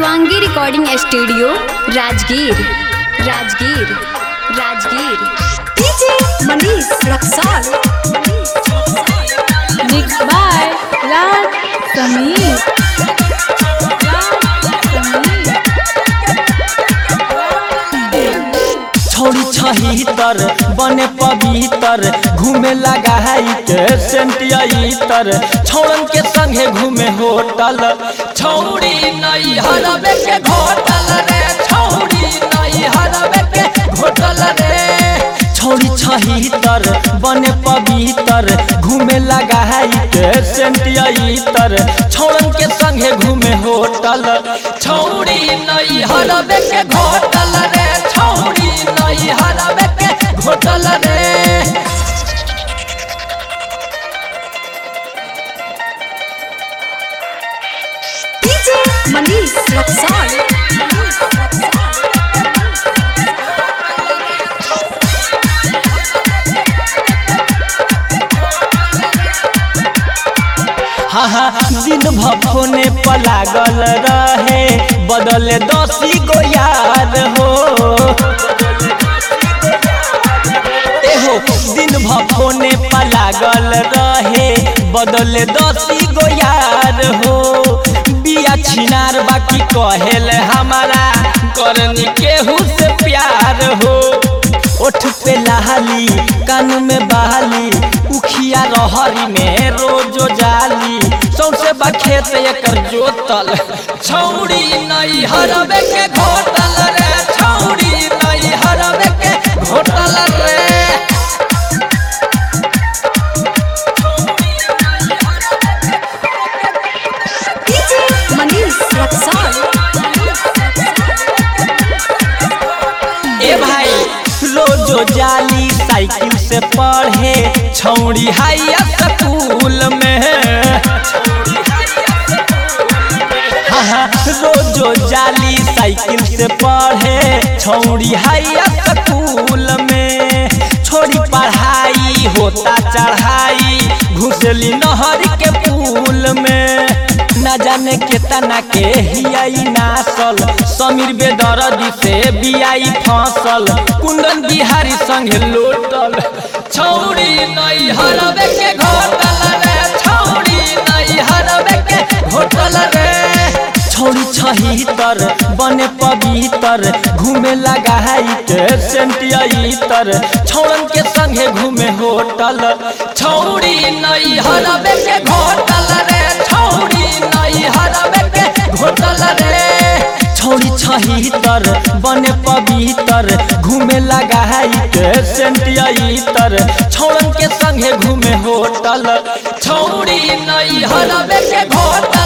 Shivangi recording studio Rajgir Rajgir Rajgir DJ Manish Raxaul mix by Raj Sameer Raj Sameer छोड़ी छहीतर बने पवित्र घूमे लगा है के सेंटियर छोड़न के संगे घूमे होटल छौड़ी नहीं हरबे के घोटल रे छौड़ी नहीं हरबे के घोटल रे छोड़ी छहीतर बने पवित्र घूमे लगा है के सेंटियर छोड़न के संगे घूमे होटल छौड़ी नहीं हरबे के घोटल रे छौड़ी नहीं हरबे के घोटल रे डीजे मनीष रक्सौल हाँ हाँ दिन भफोने पलागल रहे बदले दसी गो यार हो एहो दिन भफोने पलागल रहे बदले दसी गो यार हो बिया छिनार बाकी कहेल हमारा करनी केहू से प्यार हो ओठ पे लहाली कान में बहाली उखिया रहरी में रोजो जाली सौसे बखेत एकर जोतल छौड़ी नहीं हरबे के घोटल रे छौड़ी नहीं हरबे के घोटल रे डीजे मनीष रक्सौल ए भाई रोजो जाली साइकिल से पढ़े छौड़ी हाई स्कूल में हाँ हाँ, रोजो जाली साइकिल से पढ़े छौड़ी हाई स्कूल में छोड़ी पढ़ाई होता चढ़ाई घुसली नहर के पुल में न जाने केतना के हियाई नासल समीर बेदरदी से बियाई फसल कुंदन बिहारी संगे लोटल छौड़ी नहीं हरबे के घोटल रे छौड़ी नहीं हरबे के घोटल रे छोड़ी छहीतर बने पवित्र घूमे लगा है के सेंटियर छोड़न के संगे घूमे होटल छौड़ी नहीं हरबे के घोटल रे छौड़ी नहीं हरबे के घोटल रे छोड़ी छहीतर बने पवित्र घूमे लगा है के सेंटियर छोड़न के संगे घूमे होटल छौड़ी नहीं हरबे के घोटल